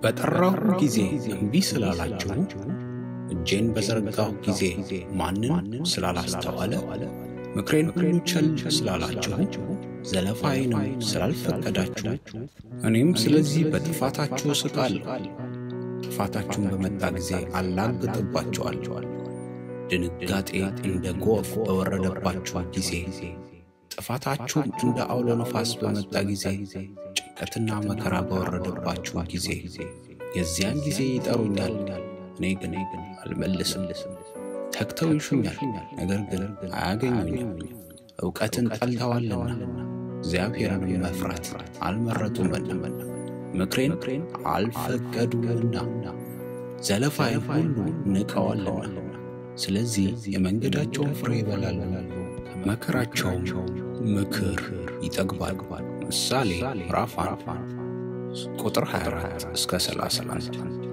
በጠራሁ ጊዜ እምቢ ስላላችሁ እጄን በዘረጋሁ ጊዜ ማንም ስላላስተዋለ ምክሬን ሁሉ ቸል ስላላችሁ ዘለፋዬንም ስላልፈቀዳችሁ እኔም ስለዚህ በጥፋታችሁ እስቃለሁ። ጥፋታችሁን በመጣ ጊዜ አላግጥባችኋለሁ። ድንጋጤ እንደ ጎርፍ በወረደባችሁ ጊዜ ጥፋታችሁም እንደ አውሎ ነፋስ በመጣ ጊዜ ጭንቀትና መከራ በወረደባችሁ ጊዜ የዚያን ጊዜ ይጠሩኛል፣ እኔ ግን አልመልስም። ተግተው ይሹኛል፣ ነገር ግን አያገኙኝም። እውቀትን ጠልተዋልና እግዚአብሔርን መፍራት አልመረጡምና ምክሬን አልፈቀዱምና ዘለፋዬን ሁሉ ንቀዋልና። ስለዚህ የመንገዳቸውን ፍሬ ይበላሉ፣ መከራቸውም ምክር ይጠግባል። ምሳሌ ምዕራፍ አንድ ቁጥር 24 እስከ 31